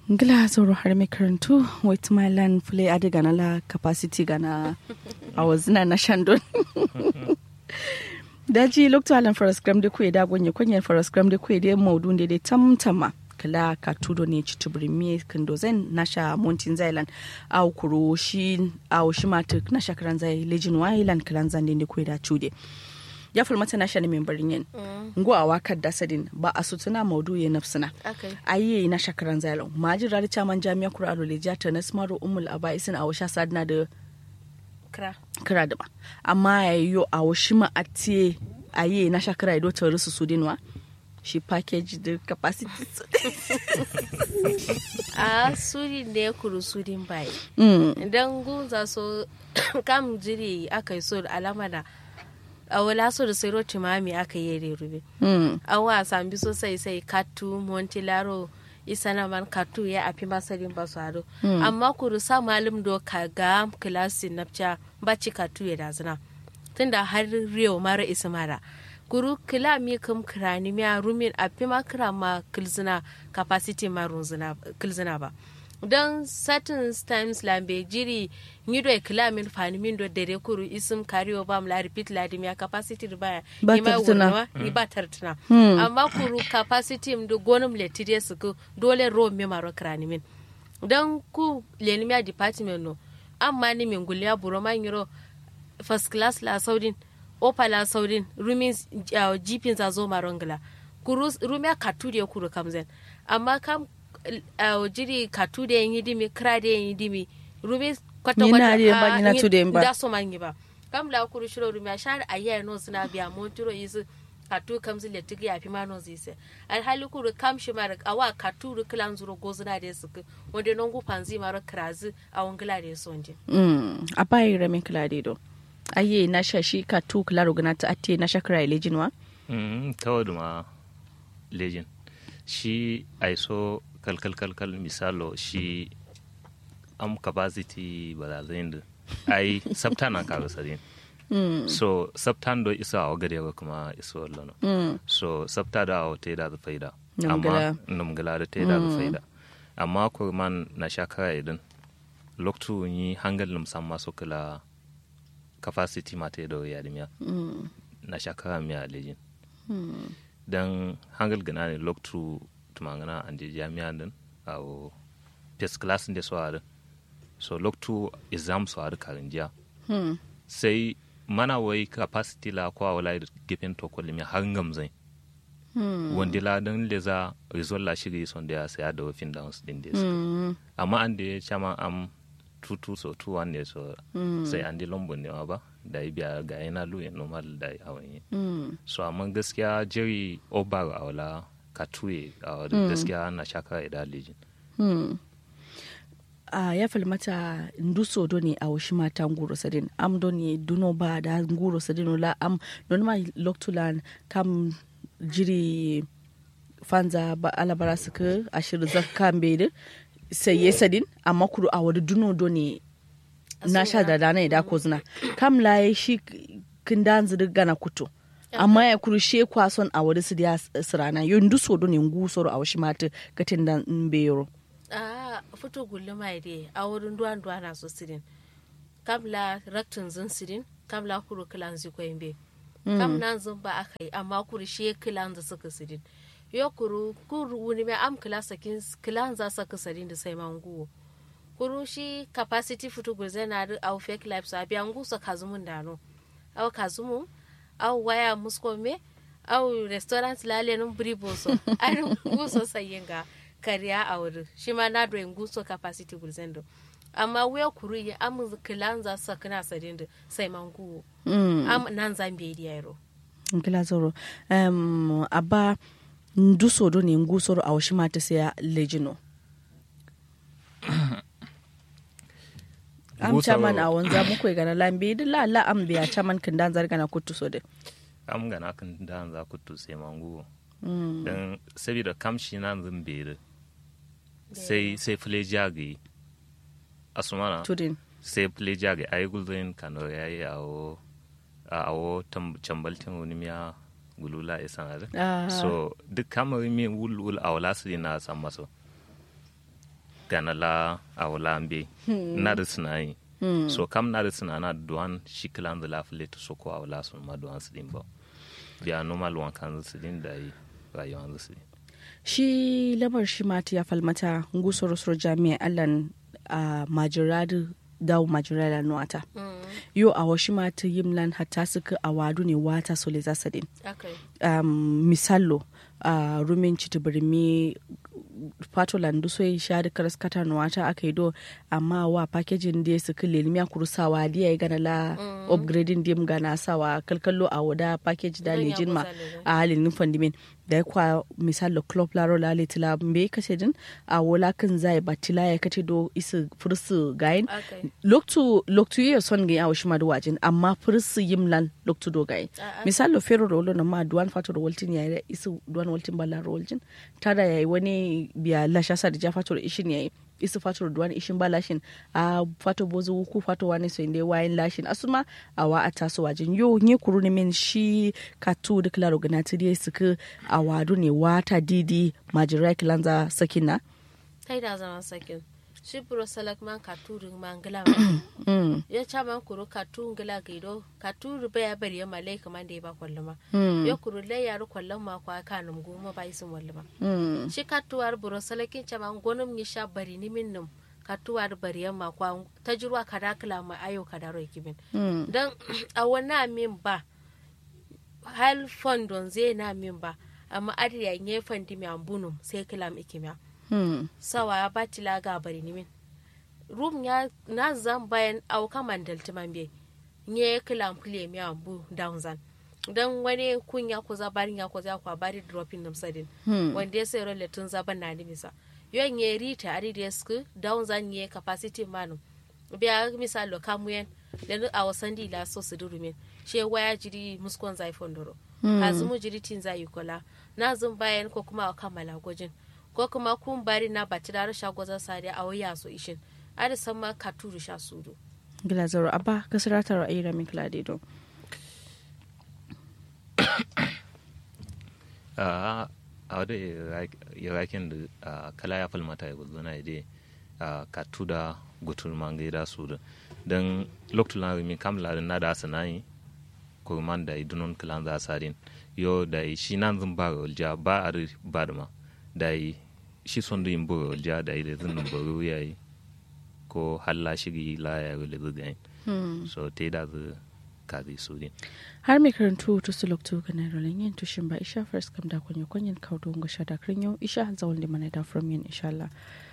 ngila zoro har mai karantu wait my land play adi gana la capacity gana a wazina na shandon daji lokto alan faras gram de kuye da gonye kwenye faras gram de kuye de maudu de de tamtama kala ka tudo ne ci tubri mi kando zen nasha montin zailan au kuro shi au shi matuk nasha karan zai lejin wailan karan zan de kuye da chude ya fulmata na shani min barin yin ngo a wakar da sadin ba a sutuna maudu ya nafsina ayi na shakaran zalon maji rari chaman jami'a kura alo leja ta na smaro umul aba isin a washa sadina da kira da ba amma ya yi yo a washi ma a tiye ayi na shakara ido ta rusu su dinwa shi package da capacity su a sudin da ya kuru sudin bai idan gunza so kam jiri aka yi so alama da a wala so da sai roti mami aka yi da rube a wa sambi sosai sai katu montilaro isana man katu ya afi masarin ba su hado amma kuru sa malim do ka ga kilasi napcha baci katu ya dazina tunda har riyo mara isa mara kuru kila mi kam kirani mi rumin afi ma kira ma kilzina capacity ma runzina kilzina ba don certain times lambe jiri nyido e kila min fani min do dere kuru isum kariyo bam la repeat la dimya capacity do baya Ba ima tartuna. wonwa ni ba tartuna amma kuru capacity mdo gonum le tidie suku dole ro mi maro krani min don ku leni mi department no amma ni min gulya buro ma nyiro first class la saudin opa la saudin rumin uh, jipin za zo marongla kuru rumia katudi kuru kamzen amma kam uh, jiri katude yin hidimi krade yin hidimi rumi kwata Nyina kwata de ba, ah, nyina nyi- tude ba. da so mangi ba kam la kuru shiro rumi ashar ayya no suna biya monturo yisu katu kamzi le tigi ya fi mano zise alhali kuru kam shi mara awa katuru kilan zuro gozuna da su wanda non gu panzi mara krazi a wangila da su wanje Mm, a bayi ramin kila do ayi na sha shi ka tu kila rogana ta ate na shakara lejin wa Mm, tawadu ma lejin shi aiso kalkal kalkal misalo shi am capacity balazin da ai sabta na kaga sadin so sabtan do isa a gare ga kuma iso lano so sabta da a te da faida Namgala. amma namgala da te da faida amma ko man na shakara idan loktu yi hangal num samma so kala capacity ma te do yadimiya na shakara miya lejin dan hangal gana ne loktu tumangana ande jami'a din awo first class da so are so loktu exam so are karin jiya sai mana wai capacity la kwa wala gefen to ko limi har ngamzai wanda la dan leza result la shiri son da sai da wafin downs din da amma an da ya chama am tutu so tu wan ne so sai an di lombo ne ma ba da ya biya ga yana lu ya normal da ya hawan yi so amma gaskiya jerry obar a wala katuye a wala gaskiya na shakara da lijin a ya falmata nduso do ne a washi mata nguro sadin am do ne duno ba da nguro sadin la am don ma loktulan kam jiri fanza ba alabara suka ashir zakka mbede sai ye sadin amma kuru a wadi duno do ne na sha da dana da ko zina kam la ya shi kin dan zidi gana kuto amma ya kuru she kwason a wadi su da sirana yo nduso do ne ngusoro a washi mata gatin dan mbeyoro a fito gulli mai de a wurin duwan duwa na so sirin kamla raktin zin sirin kamla kuru kilan zi ko be kam nan zin ba aka yi amma kuru shi kilan za suka sirin yo kuru kuru wuni mai am kila sakin kilan za saka sirin da sai manguwo kuru shi capacity fito gulze na da au fake life sa biyan gusa kazumun dano au kazumu au waya musko me au restaurant lale nun bribo so an guso sayin ga kariya a wuri shi ma na doyin guso capacity gulzendo amma wuya kuru ya amu kilan za sa kana sadin da sai man guwo am nan zan bai da yaro nkila zoro um, aba nduso do ne ngusoro a washi mata sai ya lejino am Ngusoro- chaman a wanza muku gana lambe da la la am biya chaman kin dan zarga na kutu so de am gana kan da za ku tu sai mangu dan saboda kamshi na zan bere sai sai fule jagi asumana tudin sai fule jagi ai gulzin kano yayi awo awo chambaltin wani miya gulula isan are Ah. so duk kamar mi wul wul awla su na san maso gana la awla mbe na da sinai so kam na da sinana duwan shi kilan da la fule to so ko awla so ma duwan su din ba biya normal wan kan su din da yi rayuwan su din shi lamar shi mata ya falmata ngusoro soro jami'a allan a majiradu dawo majirada nuwata yo a washi mata yimlan hatta suka a wadu ne wata sole zasadin akai um, misallo a rumin citibirmi fatolan du so sha da karas kata nuwata aka yi do amma wa packaging da su kile limiya kurusawa da ya yi gana la upgrading dim gana sawa kalkallo a wada package da Zan ya lejin ma goza ne, a halin nufan dimin da ya kwa misalo club laro la letila mbe kace din a wola kan zai batila ya kace do isu fursu gayin akai loktu loktu ye son ga yawo shima da wajin amma fursu yimlan loktu do gayin A'a. misalo fero rolo na ma duwan fato da waltin ya isu duwan waltin balla roljin tada yayi wani biya lasha sa da ja fato da ishin yayi isu fato da duwan ishin ba lashin a fato bozu ku fato wani so inde wayin lashin asuma a wa a taso wajin yo nye kuru ne min shi katu da klaro ganati dai suka a wadu ne wata didi majirai kilanza sakina tai da zama sakin shi buro salak man ka turin man gila mm. ya cha man kuro ka tu gila gaido ka turu ba ya bari ya malai kaman da ya ba kwallama Mm. ya kuro lai ya ru kwallon ma kwa ka num goma ba isin wallama Mm. shi ka tuwar buro salakin cha man gonum ni sha bari ni min num ka tuwar bari ya ma kwa ta jirwa ka da kala ma ayo ka da ro kimin Mm. dan a wana min ba hal fondon zai na min ba amma adiya nye fondi mi ambunum sai kilam ikimya Mm. sawa ya bati laga bari nimin rum ya na zan bayan auka mandal timambe nye kilam kule mi ambu down zan dan wani kunya ko zabarin ya ko za kwa bari dropping nam sadin Hmm. wanda ya sai role tun zaban na nimisa yon nye rita ari da sku down zan nye capacity manu biya misalo kamuyen da a wasan di la so su durumin she waya jiri muskon zai fondoro azumu jiri tin zai kola na zan bayan ko kuma a kammala gwajin ko kuma kun bari na bati da rasha gwazon sadi a waya so ishin ada san ma ka turu sha sudu gila zaro abba kasirata ra'ayi ramin kladido a wadda irakin da kala ya falmata ya gudu na ide ka tuda gutul mangai da su da don lokacin na rumi kamla da na da sanayi kurman da idunon kilan za sadin yo da shi nan zan ba rolja ba a ba da ma da shi son da yin bu rolja da da zan baro ya yi ko halla shigi la ya rule zuga so te da zu kazi su din har mai karantu to su lokto kana rolin yin tushin ba isha first kam da kunyo kunyin kawo don ga shada yau isha zawon da mana da from yin insha Allah